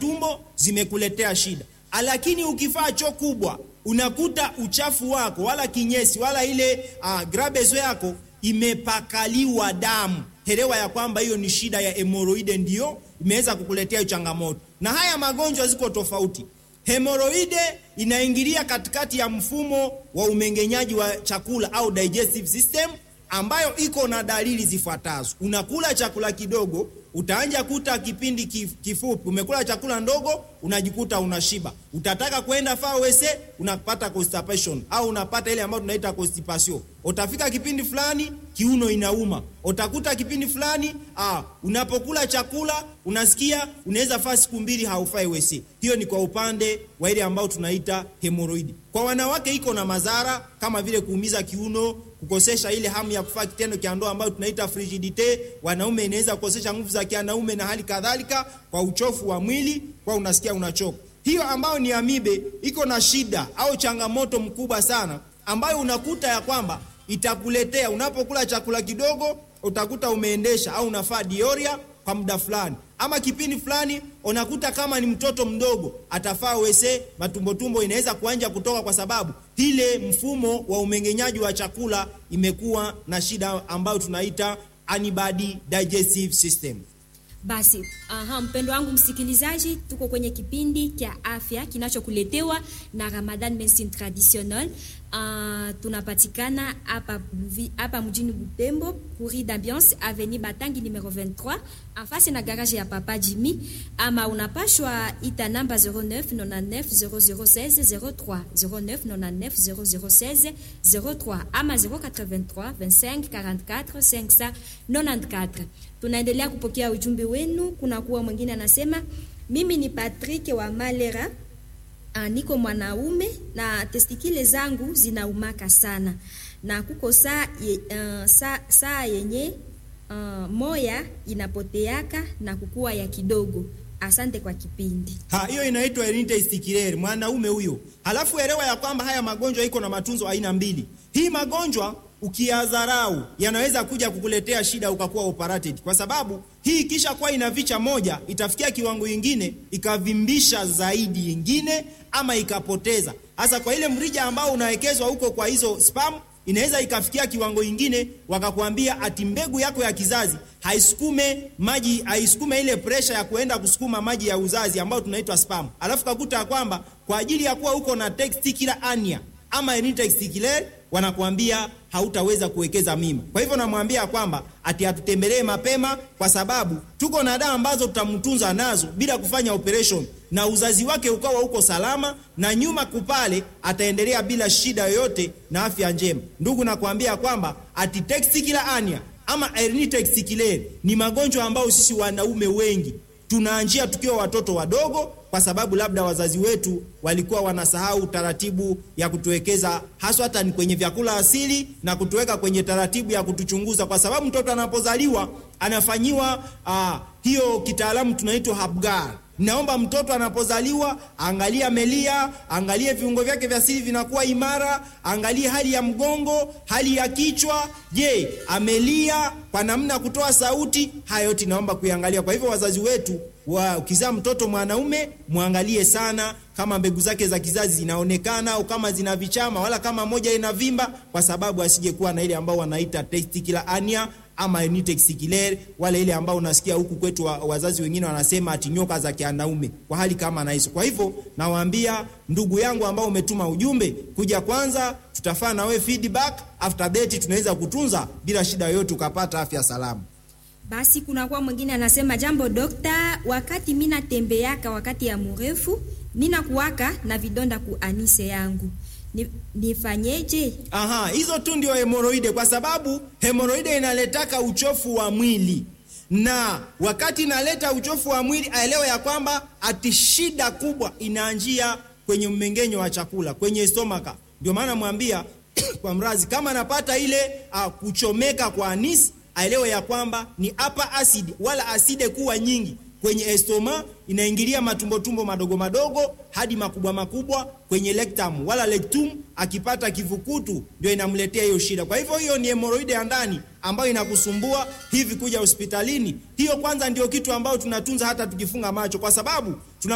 tumbo zimekuletea shida. Lakini ukifaa choo kubwa, unakuta uchafu wako wala kinyesi wala ile uh, grabezo yako imepakaliwa damu, elewa ya kwamba hiyo ni shida ya hemoroide, ndio imeweza kukuletea changamoto. Na haya magonjwa ziko tofauti. Hemoroide inaingilia katikati ya mfumo wa umeng'enyaji wa chakula au digestive system, ambayo iko na dalili zifuatazo. Unakula chakula kidogo, utaanja kuta kipindi kifupi umekula chakula ndogo, unajikuta unashiba. Utataka kwenda faa wese, unapata constipation au unapata ile ambayo tunaita constipation. Utafika kipindi fulani kiuno inauma, utakuta kipindi fulani ah, unapokula chakula unasikia unaweza faa siku mbili haufai wese. Hiyo ni kwa upande wa ile ambayo tunaita hemoroidi. Kwa wanawake iko na madhara kama vile kuumiza kiuno, kukosesha ile hamu ya kufanya kitendo cha ndoa ambayo tunaita frigidite. Wanaume inaweza kukosesha nguvu za kianaume na hali kadhalika, kwa uchofu wa mwili, kwa unasikia unachoka. Hiyo ambayo ni amibe iko na shida au changamoto mkubwa sana, ambayo unakuta ya kwamba itakuletea unapokula chakula kidogo, utakuta umeendesha au unafaa dioria kwa muda fulani ama kipindi fulani, unakuta kama ni mtoto mdogo atafaa wese, matumbotumbo inaweza kuanja kutoka, kwa sababu ile mfumo wa umeng'enyaji wa chakula imekuwa na shida ambayo tunaita antibody digestive system. Basi aha, mpendo wangu msikilizaji, tuko kwenye kipindi cha afya kinachokuletewa na Ramadan Medicine Traditionnelle. Uh, tunapatikana hapa hapa mjini Butembo, Courrier d'Ambiance Avenue Batangi numero 23 afasi na garage ya Papa Jimmy, ama unapashwa ita namba 09 99 0016 03 09 99 0016 03 ama 083 25 44 594. Tunaendelea kupokea ujumbe wenu. Kuna kuwa mwingine anasema, mimi ni Patrick wa Malera. Uh, niko mwanaume na testikile zangu zinaumaka sana na kuko saa ye, uh, saa, saa yenye uh, moya inapoteaka na kukua ya kidogo. Asante kwa kipindi. Ha, hiyo inaitwa hernia testiculaire mwanaume huyo. Halafu elewa ya kwamba haya magonjwa iko na matunzo aina mbili. Hii magonjwa ukiyadharau yanaweza kuja kukuletea shida ukakuwa operated, kwa sababu hii kisha kuwa inavicha moja itafikia kiwango ingine ikavimbisha zaidi ingine ama ikapoteza. Hasa kwa ile mrija ambao unawekezwa huko kwa hizo spam inaweza ikafikia kiwango ingine, wakakwambia ati mbegu yako ya kizazi haisukume maji, haisukume ile presha ya kuenda kusukuma maji ya uzazi ambayo tunaitwa spam, alafu kakuta kwamba kwa ajili ya kuwa huko na testicular hernia ama hernia testiculaire wanakuambia hautaweza kuwekeza mimba. Kwa hivyo namwambia kwamba ati atutembelee mapema, kwa sababu tuko na dawa ambazo tutamtunza nazo bila kufanya operation, na uzazi wake ukawa uko salama, na nyuma kupale ataendelea bila shida yoyote na afya njema. Ndugu, nakwambia kwamba ati testicular hernia ama hernia testiculaire ni magonjwa ambayo sisi wanaume wengi tunaanjia tukiwa watoto wadogo kwa sababu labda wazazi wetu walikuwa wanasahau taratibu ya kutuwekeza haswa hata ni kwenye vyakula asili na kutuweka kwenye taratibu ya kutuchunguza, kwa sababu mtoto anapozaliwa anafanyiwa uh, hiyo kitaalamu tunaitwa Hapgar. Naomba mtoto anapozaliwa angalie amelia, angalie viungo vyake vya siri vinakuwa imara, angalie hali ya mgongo, hali ya kichwa. Je, amelia kwa namna ya kutoa sauti? Haya yote naomba kuiangalia. Kwa hivyo wazazi wetu wa ukizaa mtoto mwanaume mwangalie sana kama mbegu zake za kizazi zinaonekana au kama zina vichama wala kama moja inavimba, kwa sababu asije kuwa na ile ambao wanaita testicular hernia ama hernia testiculaire, wale ile ambao unasikia huku kwetu wa, wazazi wengine wanasema ati nyoka za kianaume, kwa hali kama na hizo. Kwa hivyo nawaambia ndugu yangu ambao umetuma ujumbe kuja, kwanza tutafaa na wewe feedback, after that tunaweza kutunza bila shida yoyote, ukapata afya salama. Basi kuna kwa mwingine anasema, jambo dokta, wakati mina tembeaka wakati ya mrefu nina kuwaka na vidonda ku anise yangu ni, nifanyeje? Aha, hizo tu ndio hemoroide, kwa sababu hemoroide inaletaka uchofu wa mwili, na wakati inaleta uchofu wa mwili aelewe ya kwamba ati shida kubwa inaanjia kwenye mmengenyo wa chakula kwenye stomaka. Ndio maana mwambia kwa mrazi kama anapata ile uh, kuchomeka kwa anisi aelewe ya kwamba ni hapa asidi wala aside kuwa nyingi kwenye estoma inaingilia matumbotumbo madogo madogo hadi makubwa makubwa kwenye rectum wala rectum, akipata kivukutu ndio inamletea hiyo shida. Kwa hivyo hiyo ni hemoroide ya ndani ambayo inakusumbua hivi kuja hospitalini. Hiyo kwanza ndio kitu ambayo tunatunza hata tukifunga macho, kwa sababu